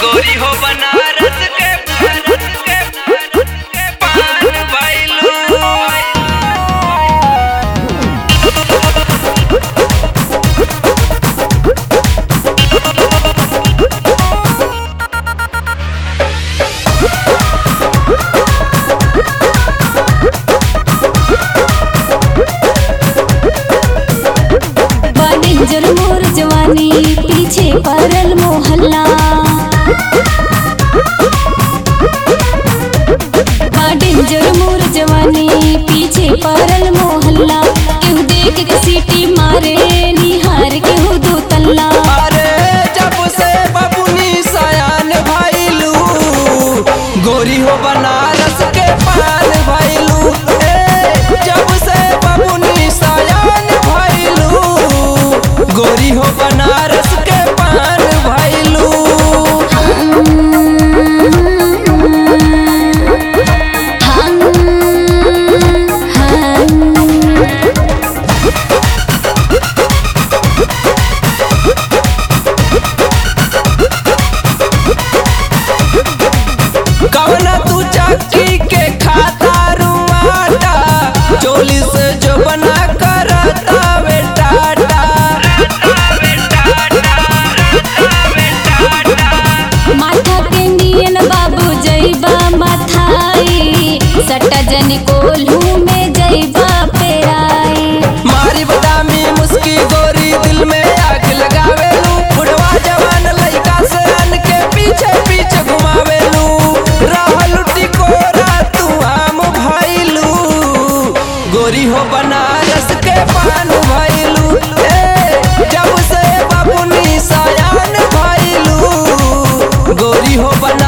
गोरी हो बनारस के बनारस के बनारस के पान भइलू डेंजर मोर जवानी पीछे पड़ल मोहल्ला डेंजर मोर जवानी पीछे पड़ल मोहल्ला केहू देख के सीटी मारे निहार केहू दो तल्ला अरे जब से बबुनी सयान भइलू गोरी हो बनारस के पान भइलू ए जब से बबुनी सयान भइलू गोरी हो बनारस के पान भइलू कवना तू चक्की के खाता रुआटा चोली से जो बना करता बेटाटा माथा के नियन बाबू जैबा मथाई सट्टा जन कोल्हू में जैबा पेराई मारी बदामी मुस्की गोरी दिल में आग लगावेलू बुढ़वा जवान लइका से अन के पीछे पीछे घुमावेलू रहल टिकोरा तू आम भइलू गोरी हो बनारस के पान भइलू ए जब से बबुनी सयान भइलू गोरी हो बना